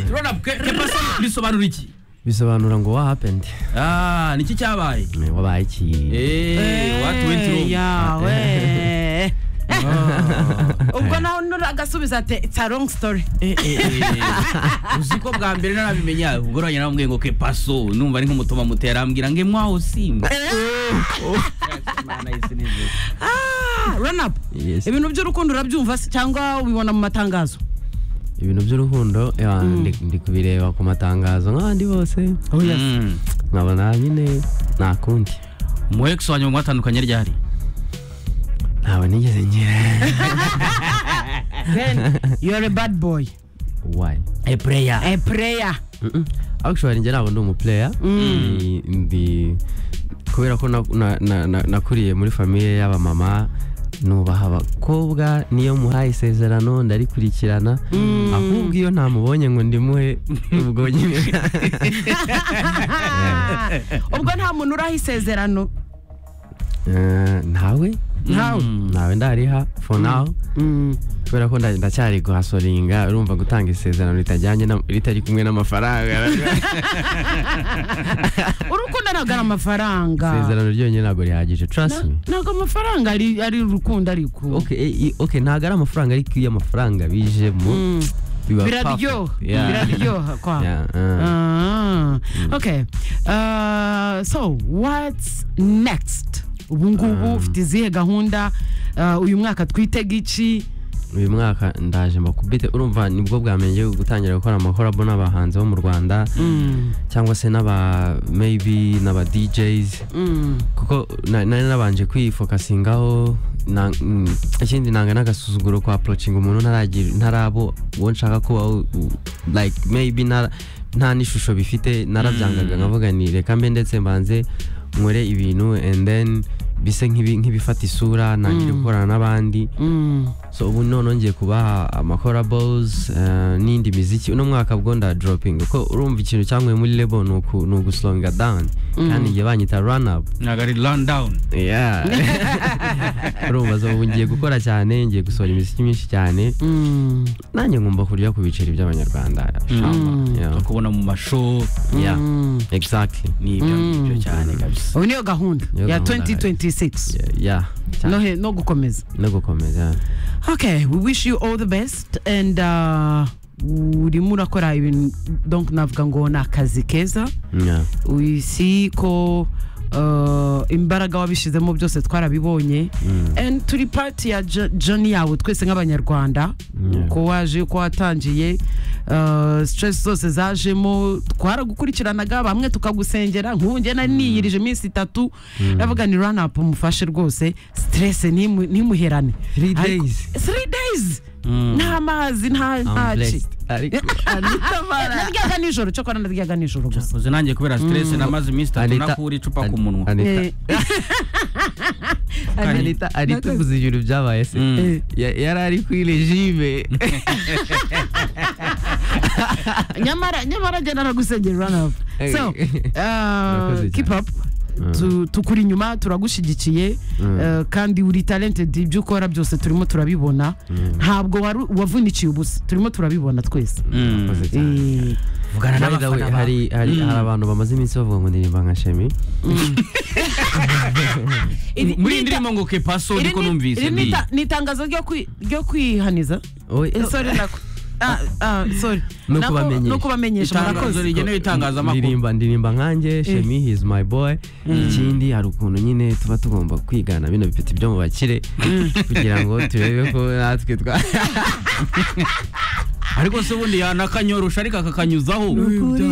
Ronald, que- que pasa bisobanura iki bisobanura ngo what happened Ah, niki cyabaye Eh, wabaye iki Eh, what went wrong yawe Ah. ubwo nawe nuragasubiza ati it's a long story Eh, eh, eh. uzi ko bwa mbere narabimenya ubwo rwanjye namubwiye ngo ke paso numva ari nk'umutoma mutera arambwira ngo mwaho simba Ah, run up Yes. ibintu by'urukundo urabyumva se cyangwa ubibona mu matangazo ibintu by'urukundo eh, ah, ndi ndi kubireba ku matangazo nk'abandi bose Mm. nkabona nyine nta kundi mu ex wanjye mwatandukanye ryari ntawe nigeze ngira then you're a bad boy why a player a prayer Mm-mm. actually njye ntabwo ndi umuplayer Ni- ndi kubera ko na- na- na- na- nakuriye muri famiye y'abamama nubaha abakobwa niyo muhaye isezerano ndarikurikirana ahubwo iyo ntamubonye ngo ndimuhe ubwo nyine ubwo nta muntu uraha isezerano Eh, ntawe ntawe ntawe ndariha for now kubera ko nda- ndacyari guhasoringa urumva gutanga isezerano ritajyanye na- ritari kumwe n'amafaranga urukundo ntabwo ari amafaranga isezerano ryonyine ntabwo rihagije trust me Na- ntabwo amafaranga ari ari urukundo ariko okay, eh, i- okay ntabwo ari amafaranga ariko iyo amafaranga bijemo Mm. biba biraryoha perfect. Yeah. biraryoha kwa Yeah, uh. Ah, okay Uh, so what's next ubu ngubu ufite izihe gahunda Uh, uyu mwaka twitega iki uyu mwaka ndaje mbakubite urumva nibwo bwa mbere ngiye gutangira gukora amakorabo n'abahanzi bo mu rwanda cyangwa se n'aba maybe n'aba DJs Mm. kuko na- nari nabanje kwifokasingaho na- mm, ikindi nanga n'agasuzuguro kwa approaching umuntu ntaragira ntarabo uwo nshaka kuba u- u- like maybe nta nta n'ishusho bifite narabyangaga nkavuga ni reka mbe ndetse mbanze nkore ibintu and then bise nk'ibi- nk'ibifata isura ntangire gukorana n'abandi Mm. so ubu none ngiye kubaha amakorables n'indi miziki uno mwaka bwo nda dropping kuko urumva ikintu cyanguye muri label ni uku- ni uguslonga down kandi njye banyita run up ntabwo ari run down Yeah. urumva so ubu ngiye gukora cyane ngiye gusohora imiziki myinshi cyane Mm. nanjye ngomba kurya ku biceri by'abanyarwanda Yeah. kubona mu masho Yeah. exactly ni ibyo ngibyo cyane kabisa ubu niyo gahunda Niyo ya gahunda, 2026 Yeah, yeah cyane no he- no gukomeza no gukomeza okay we wish you all the best and uh, urimo urakora ibintu donc navuga ngo ni akazi keza Yeah. isi ko uh, imbaraga wabishyizemo byose twarabibonye And turi pati ya jo- joni yawe twese nk'abanyarwanda Yeah. uko waje uko watangiye uh, stress zose zajemo twaragukurikiranaga bamwe tukagusengera nk'ubu njye nari niyirije iminsi itatu navuga ni run up mufashe rwose stress ntimu- ntimuherane Three Ariko- days. three days Mm. nta mazi nta I'm ntaci blessed. Ariko- naryaga nijoro cyokora naryaga nijoro gusa uzi nanjye kubera stress namaze iminsi itatu Anita- nakura icupa ku munwa Anita- Eh. Anita Anita uvuze ibintu byabaye se Mm. Eh. Ya- yari ari kuri regime nyamara nyamara njye naragusengera ranapu Eh. so Urakoze uh, keep up Mm. Tu- tukuri inyuma turagushyigikiye Mm. uh, kandi uri talented ibyo ukora byose turimo turabibona ntabwo waru- wavunikiye ubusa turimo turabibona twese Mm. Urakoze cyane. Eh, vugana By the way, n'abafana bawe. hari hari hari abantu bamaze iminsi bavuga ngo ndirimba nka shemi iri- muri iyi nita- ndirimbo ngo ke paso iri niko ni- numvise iri ni n'iyi ita- ni itangazo ryo kwi- ryo kwihaniza Oye, Eh, sorry nako Ah, ah, sorry No Nako- kubamenyesha. no kubamenyesha itangazo murakoze rigenewe itangazamakuru ndirimba ndirimba nkanjye shemi he is my boy ikindi hari ukuntu nyine tuba tugomba kwigana bino bipeti byo mu bakire kugira ngo turebe ko natwe twa ariko se ubundi yanakanyorosha ariko akakanyuzaho ukuri.